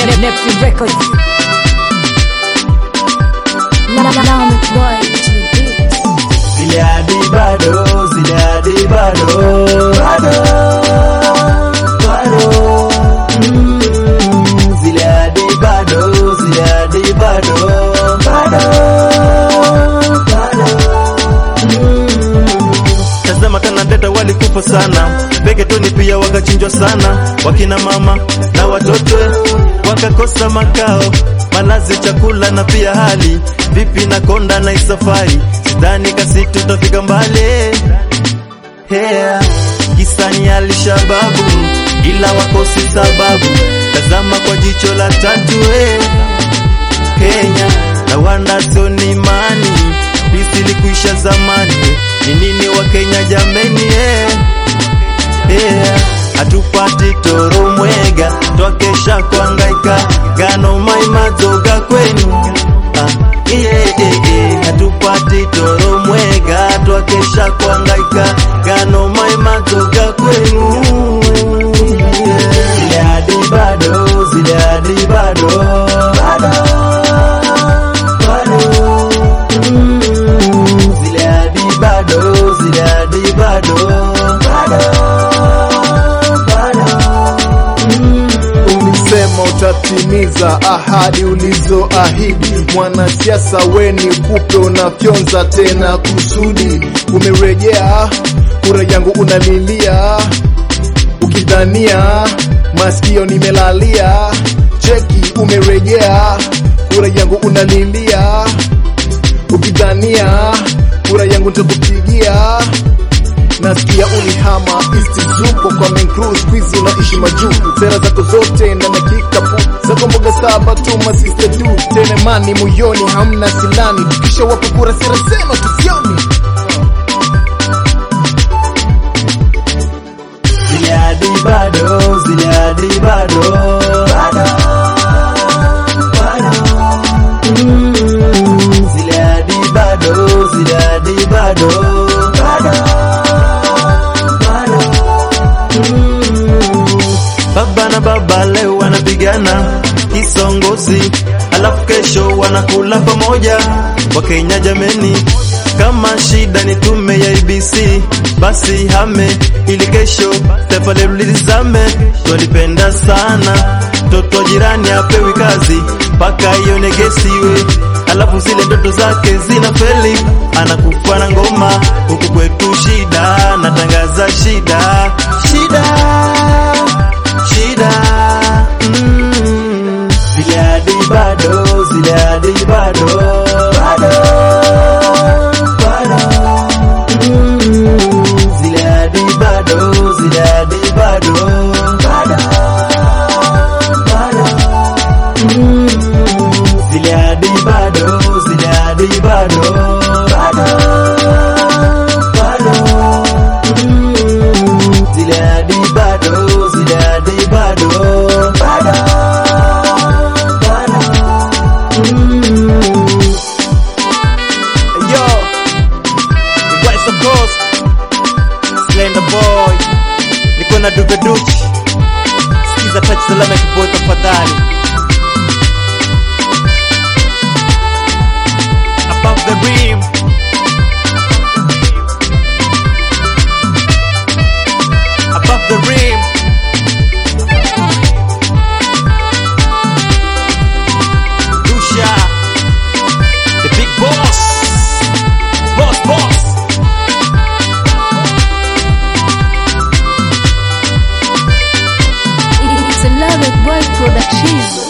Neptune Records. Lamet Boy to the beat. Zile hadi bado, zile hadi bado, bado, bado. Mm, zile hadi bado, zile hadi bado, bado, bado. Mm. Tazama kana dada walikufa sana, Beketoni pia wakachinjwa sana, wakina mama na watoto wakakosa makao, malazi, chakula na pia hali vipi na konda na isafari, sidhani kasi tutafika mbali yeah. Kisani alishababu ila wakosi sababu, tazama kwa jicho la tatu eh. Kenya na wanda sio ni imani, pisi likuisha zamani, ni nini wa Kenya jameni eh. Yeah. Hatupati toro mwega twakesha kuangaika gano maimazoga kwenu ah, yeah, yeah, yeah. Hatupati toro mwega twakesha kuangaika gano maimazoga kwenu yeah. Zile hadi bado, zile hadi bado, bado, bado. Mm, zile hadi bado, zile hadi bado, bado, bado. Ulisema utatimiza ahadi ulizoahidi, mwanasiasa weni kupe unafyonza tena kusudi. Umerejea kura yangu unalilia, ukidhania masikio nimelalia. Cheki, umerejea kura yangu unalilia, ukidhania kura yangu nitakupigia nasikia ulihama East Zuko kwa main crew squeeze unaishi majuu sera zako zote ndani ya kikapu zako mboga saba tu masiste tu tena mani moyoni hamna silani kisha wapo kura sera zenu tusioni Zile hadi bado, zile hadi bado, bado, bado. Mm, zile hadi bado, zile hadi bado, bado, bado. Mm. Baba na baba leo wanapigana kisongozi, alafu kesho wanakula pamoja. Wakenya jameni, kama shida ni tume ya IBC, basi hame ili kesho taifa letu lilizame. Twalipenda sana mtoto wa jirani apewi kazi mpaka ionegesiwe, alafu zile ndoto zake zina feli, anakufa na ngoma. Huku kwetu shida, natangaza shida, shida shida mm. Zile hadi bado, zile hadi bado, bado, bado. Mm. Zile hadi bado, zile hadi bado, bado, bado. Mm. Zile hadi bado, zile hadi bado, bado, bado. Mm. Zile hadi bado, zile hadi bado, bado, bado. Mm. Yo, the West of Coast, Slender Boy, niko na Dube Duchi, sikiza touch salama kiboy tafadhali. Above the rim. Above the rim. Lucia, the big boss. Boss, boss. It's a Lamet Boy production.